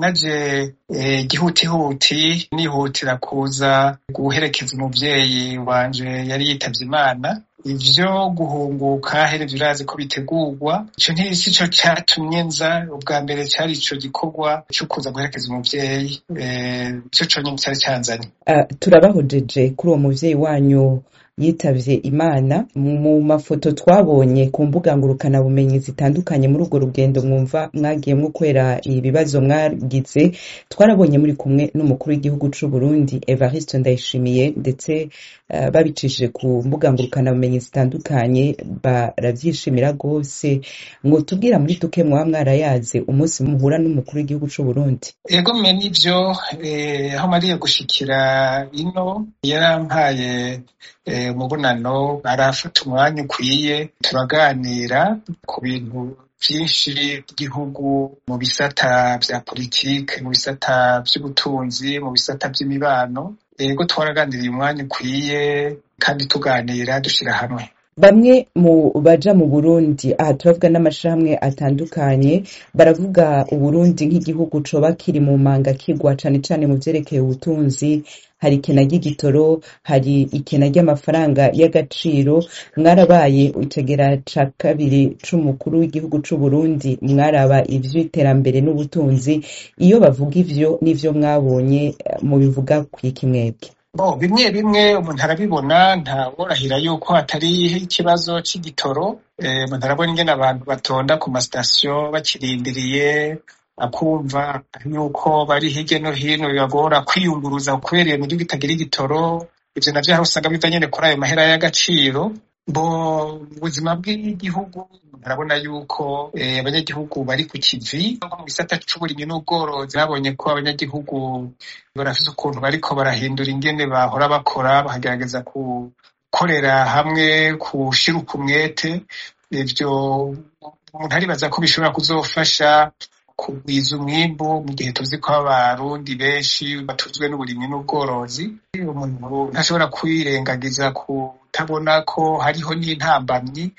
naje gihutihuti nihutira kuza guherekeza umuvyeyi wanje yari yitavye imana ivyo guhunguka herevye urazi ko bitegurwa ico ntisi co catumye nza ubwa mbere cari ico gikorwa co kuza guherekeza umuvyeyi ico conyene cari canzanye turabahojeje kuri uwo muvyeyi wanyu yitavye imana mu mafoto twabonye ku mbuga ngurukana bumenyi zitandukanye muri urwo rugendo mwumva mwagiyemwo kwera ibibazo mwagize twarabonye muri kumwe n'umukuru w'igihugu c'u Burundi Evariste Ndayishimiye ndetse uh, babicishije ku mbuga ngurukana bumenyi zitandukanye baravyishimira rwose ngo tubwira muri duke mwaba mwarayaze umunsi muhura n'umukuru w'igihugu c'u Burundi ego mwe nivyo eh, aho mariye gushikira ino yarampaye umubonano arafata umwanya ukwiye turaganira ku bintu vyinshi by'igihugu mu bisata vya politike mu bisata vy'ubutunzi mu bisata vy'imibano ego twaraganiriye umwanya ukwiye kandi tuganira dushira hamwe bamwe mu baja mu Burundi aha turavuga n'amashirahamwe atandukanye baravuga Uburundi nk'igihugu coba kiri mu manga kigwa cane cane mu vyerekeye ubutunzi hari ikena ry'igitoro hari ikena ry'amafaranga y'agaciro mwarabaye itegera ca kabiri c'umukuru w'igihugu c'u Burundi mwaraba ivy'iterambere n'ubutunzi iyo bavuga ivyo n'ivyo mwabonye mubivuga kwiki mwebwe bo bimwe bimwe umuntu arabibona ntaworahira yuko hatari ikibazo c'igitoro umuntu arabona ingene abantu batonda ku masitasiyo bakirindiriye akumva yuko bari hirya no hino bibagora kwiyunguruza kubera iyo miduga itagira igitoro ivyo navyo aho usanga biva nyene kuri ayo mahera y'agaciro bo ubuzima bw'igihugu arabona yuko abanyagihugu bari ku kivi mu gisata c'uburimyi n'ubworozi babonye ko abanyagihugu barafise ukuntu bariko barahindura ingene bahora bakora bakagerageza gukorera hamwe kushira umwete ivyo umuntu aribaza ko bishobora kuzofasha kugwiza umwimbu mu gihe tuzi ko abarundi benshi batuzwe n'uburimyi n'ubworozi umuntu ntashobora kwirengagiza kutabona ko hariho n'intambamyi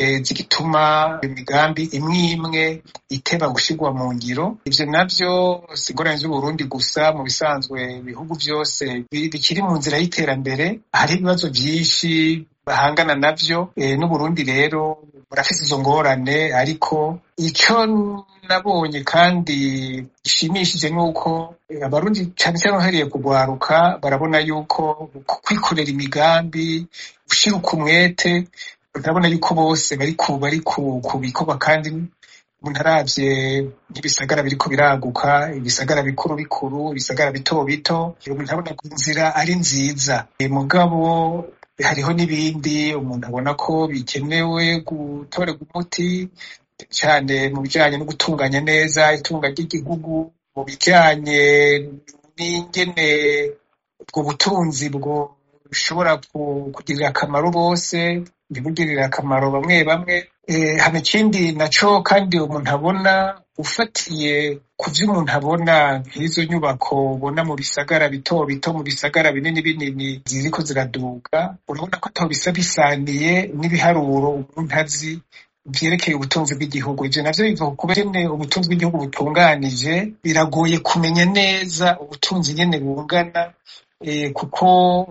zigituma imigambi imwe imwe iteba gushirwa mu ngiro ivyo navyo si ingorane z'uburundi gusa mu bisanzwe ibihugu vyose bikiri mu nzira y'iterambere hari ibibazo vyinshi bahangana navyo n'uburundi rero burafise izo ngorane ariko ico nabonye kandi gishimishije nuko abarundi cane cane uhereye kugwaruka barabona yuko kwikorera imigambi gushira umwete urabona yuko bose bari ku bari ku bikorwa kandi umuntu aravye nk'ibisagara biriko biraguka ibisagara bikuru bikuru ibisagara bito bito umuntu abona ko inzira ari nziza mugabo hariho n'ibindi umuntu abona ko bikenewe gutorerwa umuti cyane mu bijanye no gutunganya neza itunga ry'igihugu mu bijanye n'ingene ubwo butunzi bwo bushobora kugirira akamaro bose ntibugirire akamaro bamwe bamwe hano ikindi naco kandi umuntu abona ufatiye ku vyo umuntu abona nk'izo nyubako ubona mu bisagara bito bito mu bisagara binini binini ziriko ziraduga urabona ko ataho bisa bisaniye n'ibiharuro umuntu azi vyerekeye ubutunzi bw'igihugu ivyo navyo biva ku kuba nyene ubutunzi bw'igihugu butunganije biragoye kumenya neza ubutunzi nyene bungana kuko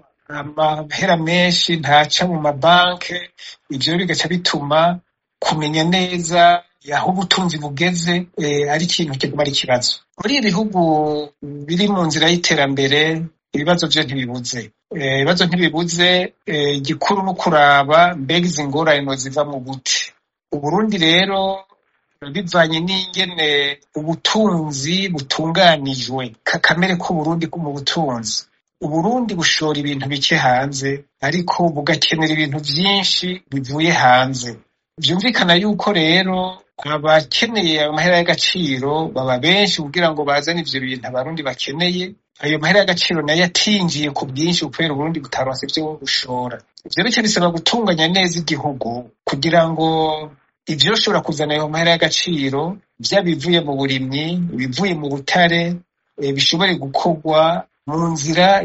amahera menshi ntaca mu mabanke ivyo bigaca bituma kumenya neza aho ubutunzi bugeze ari ikintu kiguma ari ikibazo muri ibi bihugu biri mu nzira y'iterambere ibibazo vyo ntibibuze ibibazo ntibibuze igikuru no kuraba mbega izi ngorane ziva mu buti uburundi rero bivanye n'ingene ubutunzi butunganijwe kakamere k'uburundi mu butunzi uburundi bushora ibintu bike hanze ariko bugakenera ibintu vyinshi bivuye hanze vyumvikana yuko rero abakeneye amahera y'agaciro baba benshi kugira ngo bazane ivyo bintu abarundi bakeneye ayo mahera y'agaciro nayo atinjiye ku bwinshi kubera uburundi butaronse ivyo bushora ivyo bice bisaba gutunganya neza igihugu kugira ngo ivyo ushobora kuzana ayo mahera y'agaciro vyaba ibivuye mu burimyi ibivuye mu butare bishobore gukorwa mu nzira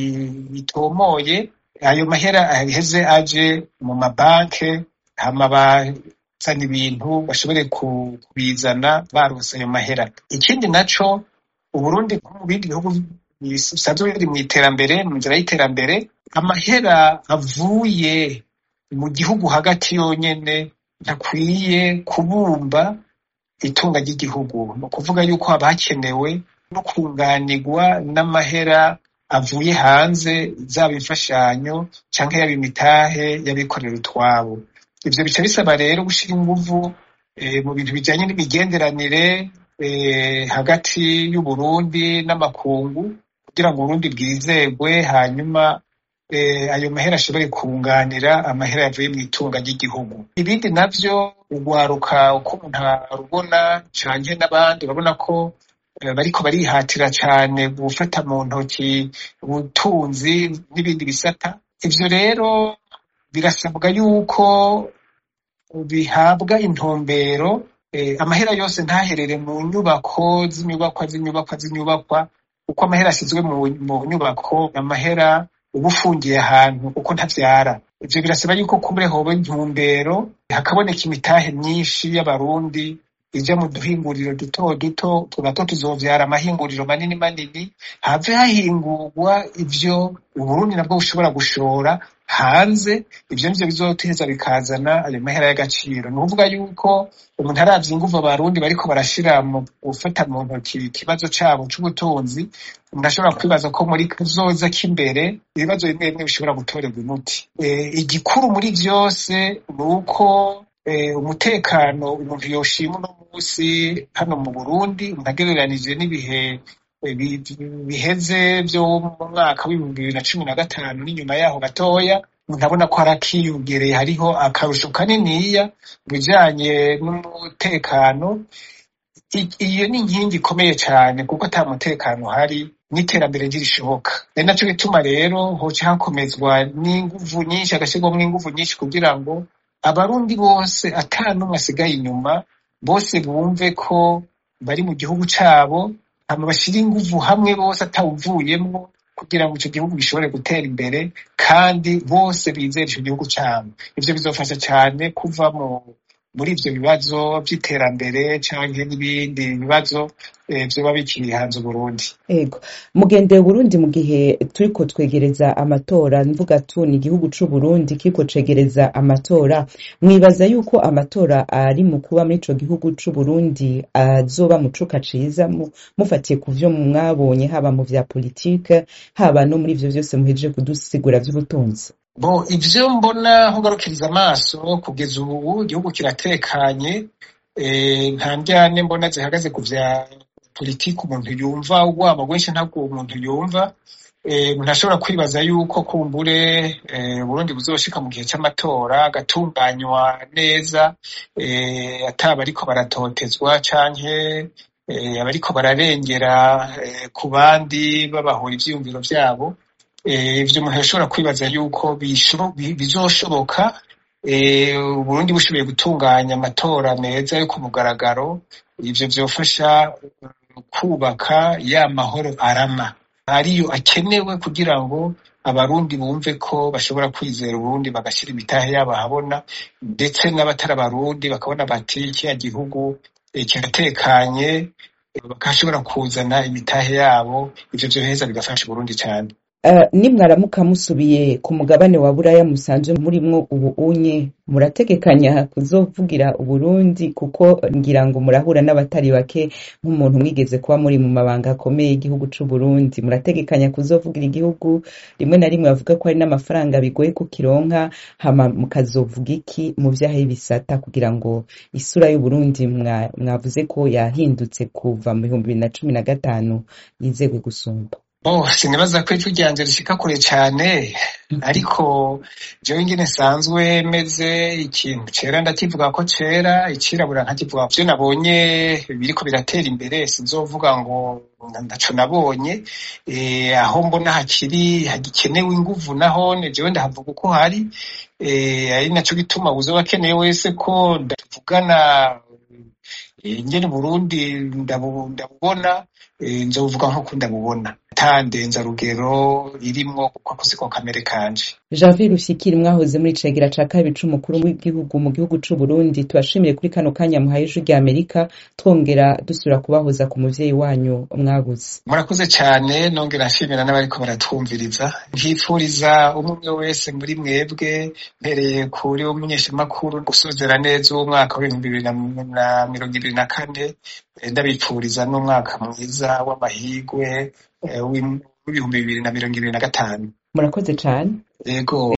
itomoye ayo mahera aheze aje mu mabanke hama bazana ibintu bashobore kubizana baronse ayo mahera ikindi naco uburundi nko mu bindi bihugu bisanzwe biri mu iterambere mu nzira y'iterambere amahera avuye mu gihugu hagati yonyene ntakwiye kubumba itunga ry'igihugu ni ukuvuga yuko haba hakenewe no kunganirwa n'amahera avuye hanze zaba imfashanyo canke yaba imitahe y'abikorera utwabo ivyo bica bisaba rero gushira inguvu mu bintu bijanye n'imigenderanire hagati y'uburundi n'amakungu kugira ngo uburundi bwizerwe hanyuma ayo mahera ashobore kunganira amahera yavuye mu itunga ry'igihugu ibindi navyo urwaruka uko umuntu arubona canke n'abandi urabona ko bariko barihatira cane gufata mu ntoki ubutunzi n'ibindi bisata ivyo rero birasabwa yuko bihabwa intumbero amahera yose ntaherere mu nyubako z'inyubakwa z'inyubakwa z'inyubakwa uko amahera ashyizwe mu nyubako amahera uba ufungiye ahantu kuko ntavyara ivyo birasaba yuko kubure hoba intumbero hakaboneka imitahe myinshi y'abarundi ija mu duhinguriro duto duto tunato tuzovyara amahinguriro manini manini have hahingurwa ivyo uburundi nabwo bushobora gushora hanze ivyo nivyo bizoteza bikazana ayo mahera y'agaciro ni ukuvuga yuko umuntu aravye inguvu abarundi bariko barashira mu gufata mu ntoki ikibazo cabo c'ubutunzi umuntu ashobora kwibaza ko muri kazoza k'imbere ibibazo bimwe bimwe bishobora gutorerwa umuti igikuru muri vyose ni uko umutekano umuntu yoshima uno musi hano mu burundi umuntu agereranije n'ibihe biheze vyo mu mwaka w'ibihumbi bibiri na cumi na gatanu n'inyuma yaho gatoya umuntu abona ko harakiyongereye hariho akarusho kaniniya mu bijanye n'umutekano iyo ni inkingi ikomeye cane kuko ata mutekano uhari n'iterambere ntirishoboka ari naco gituma rero hoca hakomezwa n'inguvu nyinshi hagashyirwamwo n'inguvu nyinshi kugira ngo abarundi bose ata n'umwe asigaye inyuma bose bumve ko bari mu gihugu cabo hama bashire inguvu hamwe bose atawuvuyemwo kugira ngo ico gihugu gishobore gutera imbere kandi bose bizere ico gihugu cabo ivyo bizofasha cane kuva muri ivyo bibazo vy'iterambere canke n'ibindi bibazo vyoba bikiri hanze Uburundi ego mugendeye Burundi mu gihe turiko twegereza amatora mvuga tu ni igihugu c'Uburundi kiriko cegereza amatora mwibaza yuko amatora ari mu kuba muri ico gihugu c'Uburundi azoba mu cuka ciza mufatiye ku vyo mwabonye haba mu vya politike haba no muri ivyo vyose muhejeje kudusigura vy'ubutunzi bo ivyo mbona nkugarukiriza amaso kugeza ubu igihugu kiratekanye nta njyane mbona zihagaze ku vya politiki umuntu yumva urwamo rwinshi ntabwo umuntu yumva umuntu ashobora kwibaza yuko kumbure Burundi buzoshika mu gihe c'amatora agatunganywa neza ataba ariko baratotezwa canke abariko bararengera ku bandi babahora ivyiyumviro vyabo ivyo umuntu yashobora kwibaza yuko bizoshoboka Uburundi bushoboye gutunganya amatora meza yo ku mugaragaro ivyo vyofasha kubaka ya mahoro arama ariyo akenewe kugira ngo abarundi bumve ko bashobora kwizera uburundi bagashira imitahe yabo ahabona ndetse n'abatari abarundi bakabona bati kiriya gihugu kiratekanye bakashobora kuzana imitahe yabo ivyo vyoheza bigafasha uburundi cane nimwaramuka musubiye ku mugabane wa buraya musanzwe murimwo ubu unye murategekanya kuzovugira uburundi kuko ngira ngo murahura n'abatari bake nk'umuntu mwigeze kuba muri mu mabanga akomeye y'igihugu c'uburundi murategekanya kuzovugira igihugu rimwe na rimwe bavuga ko hari n'amafaranga bigoye kukironka hama mukazovuga iki mu vyaha y'ibisata kugira ngo isura y'uburundi mwavuze ko yahindutse kuva mu bihumbi bibiri na cumi na gatanu yizegwe gusumba Oh, sinibaza ko ijwi ryanje rishika kure cane ariko jewe ingene nsanzwe meze ikintu cera ndakivuga ko cera icirabura nkakivuga vyo nabonye biriko biratera imbere sinzovuga ngo ndaco nabonye e, aho mbona hakiri hagikenewe inguvu nahone jewe ndahavuga uko hari e, ari naco gituma uzoba akeneye wese ko ndavugana ingene Burundi ndabubona nzovuga nk'uko ndabubona atandenzarugero irimwo kuko siko kamere kanje Janvier Rushyikiri mwahoze muri cegera ca kabiri c'umukuru w'igihugu mu gihugu c'u Burundi tubashimiye kuri kano kanya muhaye ijwi rya Amerika twongera dusubira kubahoza ku muvyeyi wanyu mwabuze murakoze cane nongera nshimira n'abariko baratwumviriza nkifuriza umwe wese muri mwebwe mpereye kuri umunyeshamakuru gusozera neza uwo mwaka w'ibihumbi bibiri na mirongo ibiri na kane ndabipfuriza n'umwaka mwiza w'amahigwe w'ibihumbi bibiri na mirongo ibiri na gatanu murakoze cane yego